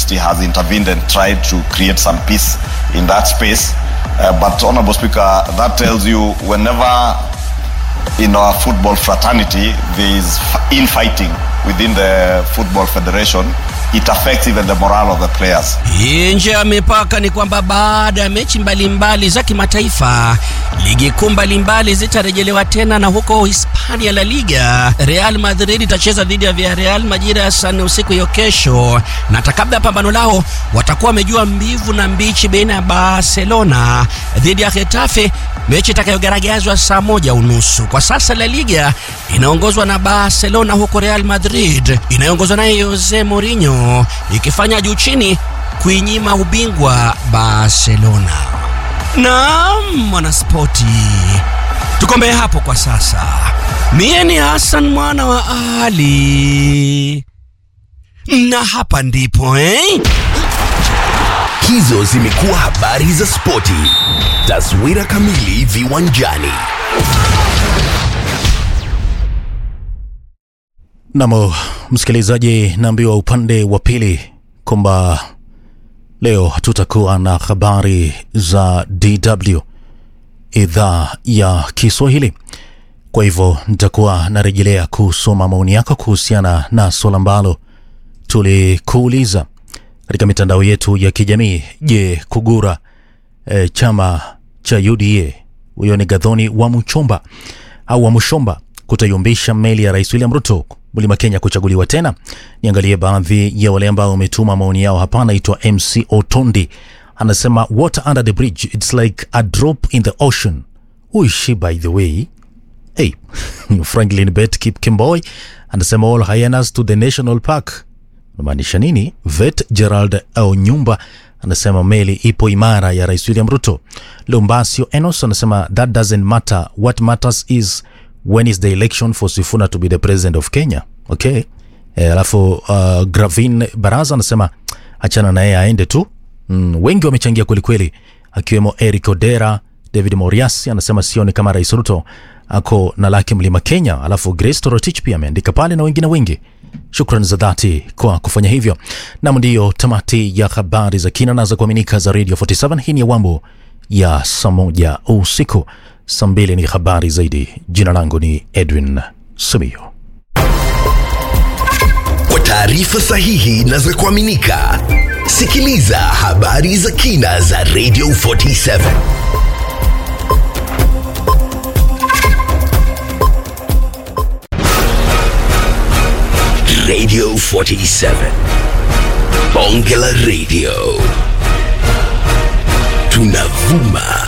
University has intervened and tried to create some peace in that space. Uh, but, Honorable Speaker, that tells you whenever in our football fraternity there is infighting within the Football Federation, it affects even the morale of the players. Nje ya mipaka ni kwamba baada ya mechi mbalimbali za kimataifa, ligi kuu mbalimbali zitarejelewa tena, na huko Hispania La Liga, Real Madrid itacheza dhidi ya Villarreal majira ya saa nne usiku hiyo kesho, na hata kabla ya pambano lao watakuwa wamejua mbivu na mbichi baina ya Barcelona dhidi ya Getafe, mechi itakayogaragazwa saa moja unusu. Kwa sasa La Liga inaongozwa na Barcelona, huko Real Madrid inayoongozwa naye Jose Mourinho ikifanya juu chini kuinyima ubingwa Barcelona. Naam, mwanaspoti, tukombe hapo kwa sasa. Mie ni Hassan mwana wa Ali, na hapa ndipo eh? Hizo zimekuwa habari za spoti. Taswira kamili viwanjani. Namo msikilizaji, naambiwa upande wa pili kwamba leo hatutakuwa na habari za DW idhaa ya Kiswahili. Kwa hivyo nitakuwa narejelea kusoma maoni yako kuhusiana na swala ambalo tulikuuliza katika mitandao yetu ya kijamii. Je, kugura e, chama cha UDA, huyo ni Gadhoni wa Mchomba au wa Mshomba, kutayumbisha meli ya Rais William Ruto Mlima Kenya kuchaguliwa tena. Niangalie baadhi ya wale ambao wametuma maoni yao hapa. Anaitwa MC Otondi anasema water under the bridge it's like a drop in the ocean. Who is she by the way? Hey, Franklin Bet Kip Kimboy anasema all hyenas to the national park. Unamaanisha nini? Vet Gerald au nyumba anasema meli ipo imara ya Rais William Ruto. Lumbasio Enos anasema that doesn't matter, what matters is when is the election for Sifuna to be the president of Kenya. Okay. E, alafu uh, Gravin Baraza anasema achana na yeye aende tu. Mm, wengi wamechangia kweli kweli, akiwemo Eric Odera, David Moriasi anasema sioni kama Rais Ruto ako na laki mlima Kenya. Alafu Grace Torotich pia ameandika pale na wengine wengi. Shukran za dhati kwa kufanya hivyo. Nam, ndiyo tamati ya habari za kina na za kuaminika za Radio 47. Hii ni awamu ya saa moja usiku. Saa mbili ni habari zaidi. Jina langu ni Edwin Sumio. Kwa taarifa sahihi na za kuaminika, sikiliza habari za kina za Radio 47. Radio 47. Bonge la Radio. Tunavuma